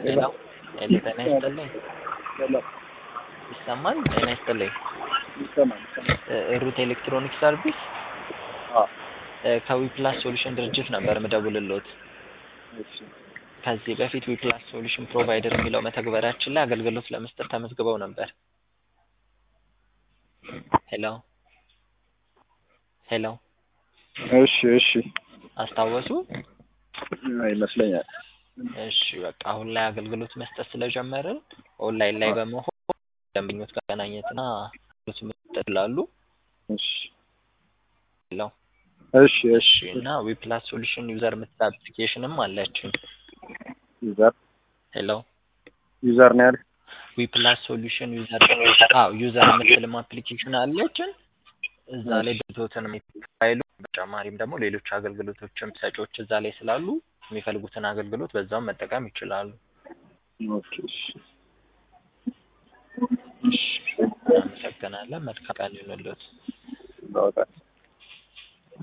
ሄሎ ሄሎ ጤና ይስጥልኝ ሰላም ይሰማል ጤና ይስጥልኝ ይሰማል ይሰማል። እ ሩት ኤሌክትሮኒክ ሰርቪስ አዎ እ ከዊፕላስ ሶሉሽን ድርጅት ነበር ምደውልልዎት እሺ ከዚህ በፊት ዊፕላስ ሶሉሽን ፕሮቫይደር የሚለው መተግበሪያችን ላይ አገልግሎት ለመስጠት ተመዝግበው ነበር ሄሎ ሄሎ እሺ እሺ አስታወሱ ይመስለኛል። እሺ በቃ አሁን ላይ አገልግሎት መስጠት ስለጀመርን ኦንላይን ላይ በመሆን ደንበኞች ጋር መገናኘትና አገልግሎት መስጠት ይችላሉ እሺ ሄሎ እሺ እሺ እሺ እና ዊፕላስ ሶሉሽን ዩዘር የምትል አፕሊኬሽንም አለችን ዩዘር ሄሎ ዩዘር ነው ያልክ? ዊፕላስ ሶሉሽን ዩዘር አዎ ዩዘር የምትልም አፕሊኬሽን አለችን እዛ ላይ ድርጅቶትን ፋይሉ በተጨማሪም ደግሞ ሌሎች አገልግሎቶችም ሰጪዎች እዛ ላይ ስላሉ የሚፈልጉትን አገልግሎት በዛውም መጠቀም ይችላሉ ኦኬ እሺ እሺ እናመሰግናለን መልካም ቀን ይሁንልዎት በጣም